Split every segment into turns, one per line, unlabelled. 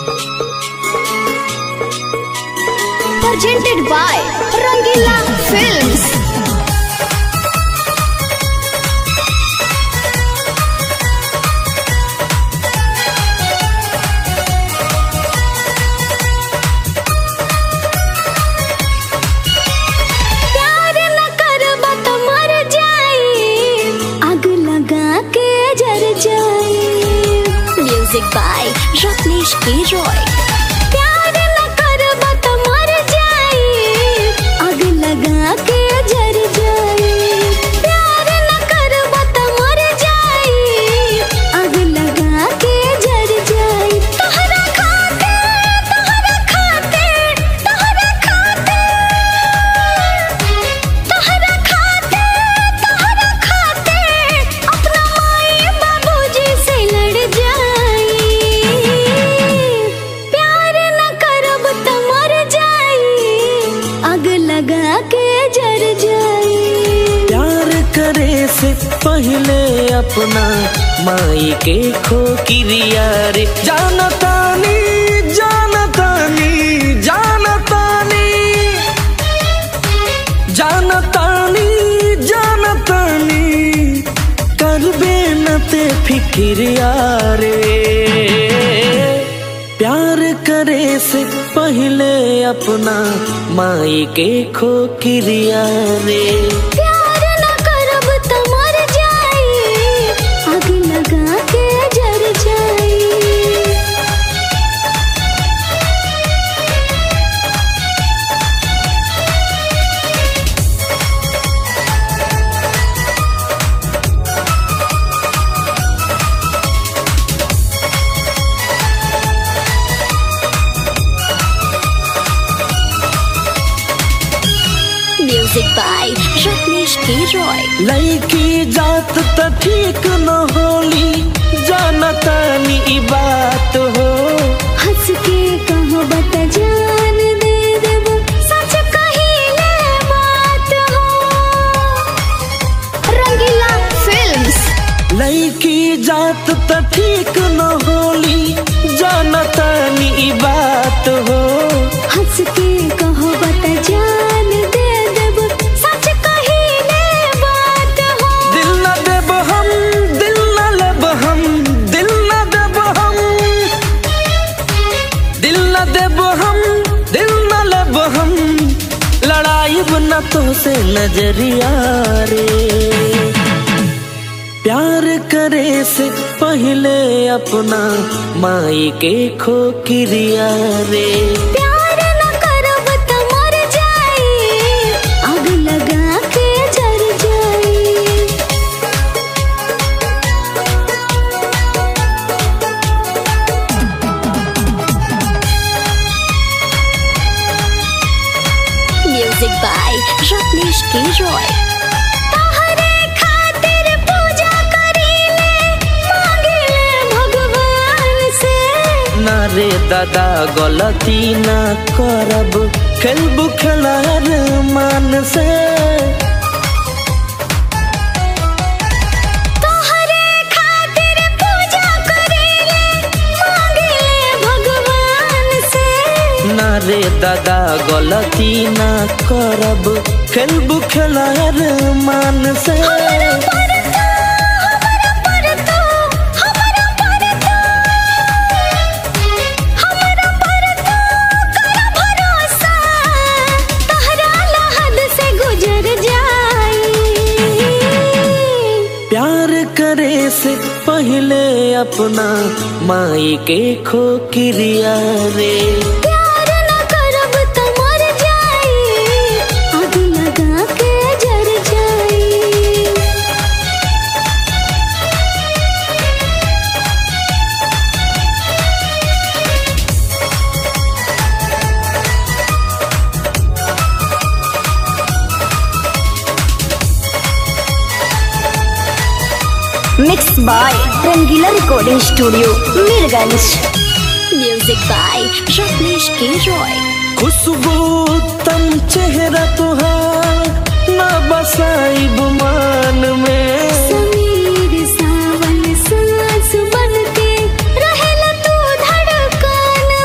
presented by Rangila Films. प्यार न करब त मर जाई आग लगा के जर जाई music by Ratnesh K Roy प्यार न करब त मर जाई आग लगा के जर जाई प्यार न करब त मर जाई आग लगा के जर जाई तोहरा खाते तोहरा खाते तोहरा खाते तोहरा खाते तोहरा खाते अपना माई बाबूजी से लड़ जाई प्यार न करब त मर जाई आग लगा के जर जाई
प्यार करे से पहले अपना माई के खो किरिया रे जानतानी जानतानी जानतानी जानतानी जानतानी करबे न ते फिक्रिया रे प्यार करे से पहले अपना माई के खो किरिया रे
प्यार न करब त मर जाई आग लगा के जर जाई music by Ratnesh K Roy
लड़की जात त ठीक न होली जानतानी ई बात हो
हंस के कहो बत जान दे देब सच कहिले बात हो रंगीला फिल्म्स
लड़की जात त ठीक न होली जानतानी ई बात हो
हंस के कहो बत जान दे देब सच कहिले बात हो
दिल न देब हम दिल न लेब हम दिल न देब हम दिल न देब हम दिल न लेब हम लड़ाई न तो से नजरिया रे प्यार करे से पहले अपना माई के खो किरिया रे
प्यार न करब त मर जाई आग लगा के जर जाई music by Ratnesh K Roy तोहरे खातिर पूजा करीले मांगिले भगवान से
ना रे दादा गलती ना करब खेलबू खेलार मान से
तोहरे खातिर पूजा करीले मांगिले भगवान से
ना रे दादा गलती ना करब खेलबू खेलार मान से
हमरा पर तो हमरा पर तो हमरा पर तो हमरा पर तो कर भरोसा तहरा लहद से गुजर जाई
प्यार करे से पहले अपना माई के खो किरिया रे
प्यार न करब त मर जाई आग लगा के जर जाई mix by Rangila recording studio Mirganj music by Ratnesh K Roy
खुशबू तम चेहरा तुहार ना बसाई गुमान में
समीर सावन सांस बन के रहेला तू धड़कन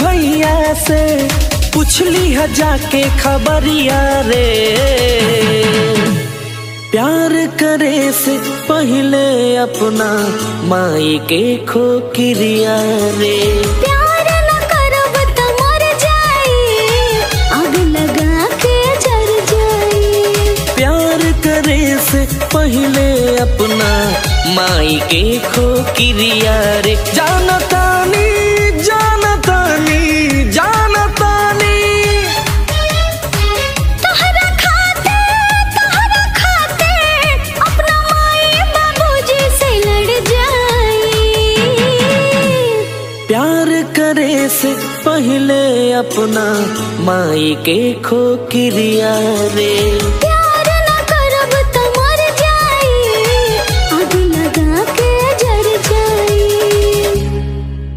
भैया से पुछली है जाके खबरिया रे प्यार करे से पहले अपना माई के खोकिरिया रे
प्यार न करब त मर जाई आग लगा के जर जाई
प्यार करे से पहले अपना माई के खोकिरिया रे जानतानी जानतानी जानतानी
तोहरा खाते तोहरा खाते अपना माई बाबूजी से लड़ जाई
प्यार करे से पहले अपना माई के खोकिरिया रे